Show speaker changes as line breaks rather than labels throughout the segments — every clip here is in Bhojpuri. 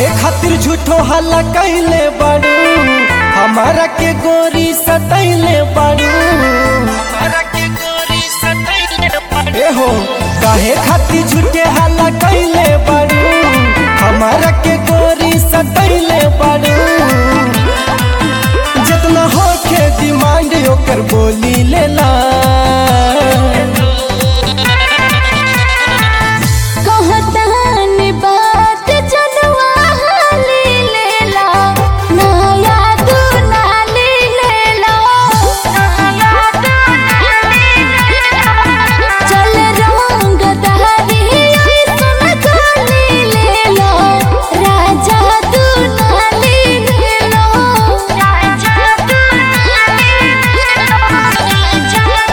काहे खातिर झूठो हल्ला कैले बाड़ू हमारा के गोरी सतैले बाड़ू ए हो काहे खातिर झूठे हल्ला कैले बाड़ू हमारा के गोरी सतैले बाड़ू जितना होखे डिमांड ओकर बोली लेला
कहतन बात जनवा हाली लेला नया तू नाली लेला नया तू नाली लेला चल रंग दहरी ऐसन खाली लेला राजा तू नाली लेला राजा तू नाली लेला राजा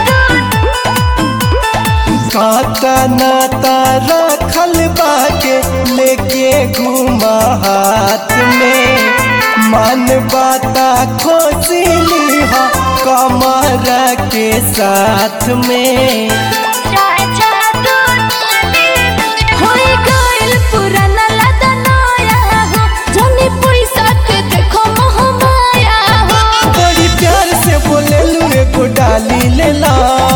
तू
काका नाता रखल बाके लेके घुमा हाथ में मन बाता खोसिली हा कमरा के साथ में
राजा तू होई गइल पुराना लदा नया हो जनी पैसा के देखो मोह माया हो
बड़ी प्यार से बोले लू एगो डाली लेला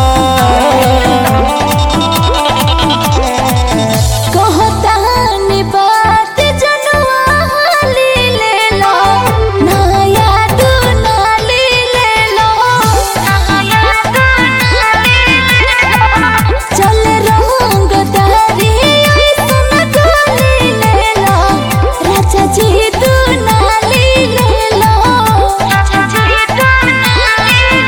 कहतान बात जनवा हाली लेला नया तू नाली लेला नया तू नाली लेला चल रंग दहरी ऐसन खाली लेला राजा जी तू नाली लेला राजा जी तू नाली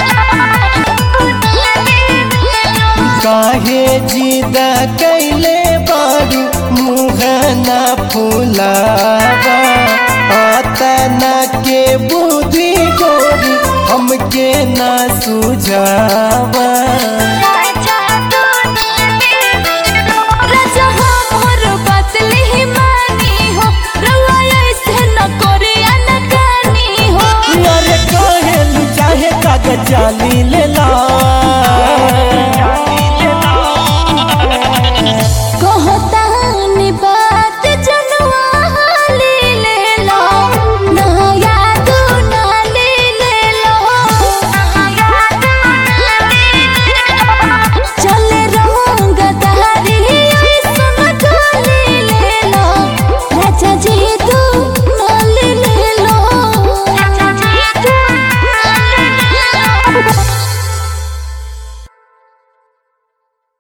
लेला
काहे जिदा कैले बारू मुँह ना फुलावा आतना के बुद्धि गोरी हमके ना सुझावा